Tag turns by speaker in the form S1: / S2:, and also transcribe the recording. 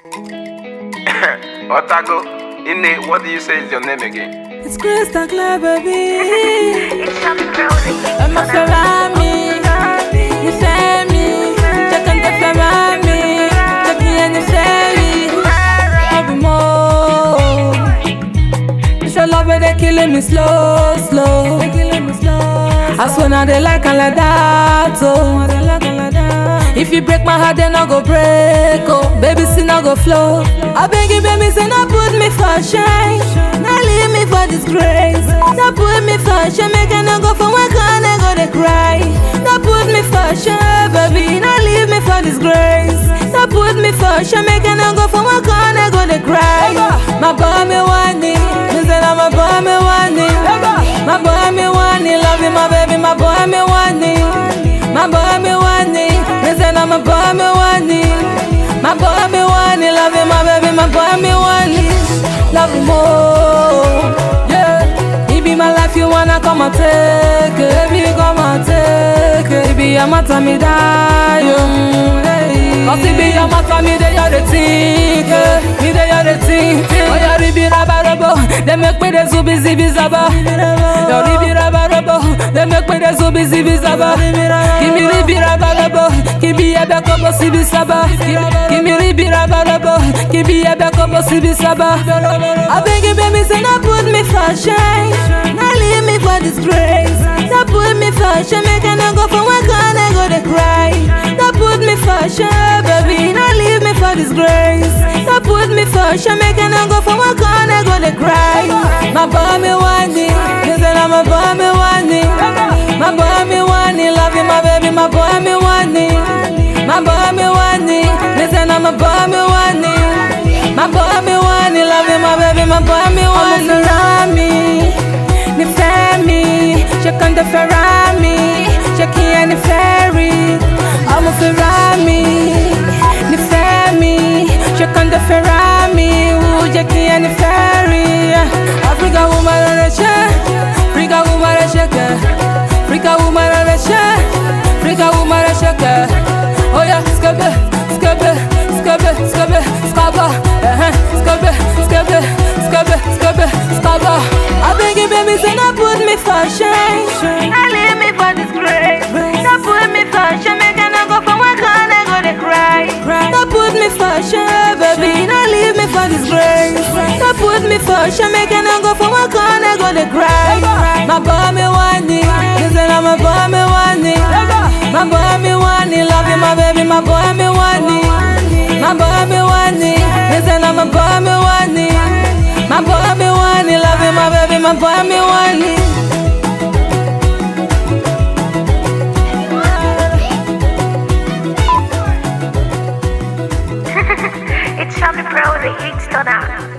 S1: Otago, Ine, what do you say is your name again?
S2: It's crystal clear, baby.
S3: It's something rosy.
S2: I'm a Ferrari. You say me. Check on the Ferrari. Check me in the ferry. Every more. It's your love where they killing me slow, slow. They killing me slow. I swear now they like and like that, oh. They like and like that. If you break my heart, then I go break, oh. Baby, sin I go flow. I beg you, baby, say not put me for shame. Not leave me for disgrace. Not put me for shame. Make I not go for one corner, go to cry. Not put me for shame, baby. Not leave me for disgrace. Not put me for shame. Make I not go for one corner, go to cry. My boy me want it. Me say that my boy me want it. My boy me want it. Love you, my baby. My boy me want it. My boy me want it. Me say that my boy me want it. My boy me want it. Love you, my baby. My boy me want it. Love you more. Yeah. It be my life. You wanna come and take it. Baby, come and take it. It be your matter, me die. mm, hey. Cause it be your matter, me dey you the think. eh. Me dey you the think. think. Oh, yeah, ribi raba rabo. They make me the zubi zibi zaba. Yo, ribi raba rabo. They make me the zubi zibi zaba. Give me ribi raba rabo. Give me a back up, sibi saba. Give me ribi raba rabo. Give me a back up, sibi saba. I beg you, baby, say not put me for shame. Not leave me for disgrace. Not put me for shame. Make I not go for one corner, go to cry. Not put me for shame, baby. Not leave me for disgrace. Not put me for shame. Make I not go for one corner, go to cry. My boy me want it. You say that my boy me want it. My boy me want it. Love you, my baby. My boy me want it. My boy me want it. Me say that my boy me want it. My boy me want it. Love you, my baby. My boy me want it. Ferrari, ni Fermi. Check on the Ferrari. Check in the ferry. I'm a Ferrari, ni Fermi. Check on the Ferrari. Ooh, check in the ferry. Africa woman on the check. Africa woman on the check. Africa woman on the check. Africa woman on the check. Oh yeah, skabe, skabe, skabe, skabe, skaba. Uh-huh. Skabe, skabe, skabe, skabe, skaba. I beg you, baby, say not put me for shame.
S3: Not leave me for disgrace. Not put me for shame. Make I not go for one corner, go to cry.
S2: Don't put me for shame, baby. Don't leave me for disgrace. Don't put me for shame. Make I not go for one corner, go to cry. My boy me want it. You say that my boy me want it. My boy me want it. Love you, my baby. My boy me want it. My boy me want it. You say that my boy me want it. My boy me want it. Love you, my baby. My boy me want it.
S3: It's something rosy. It's done out.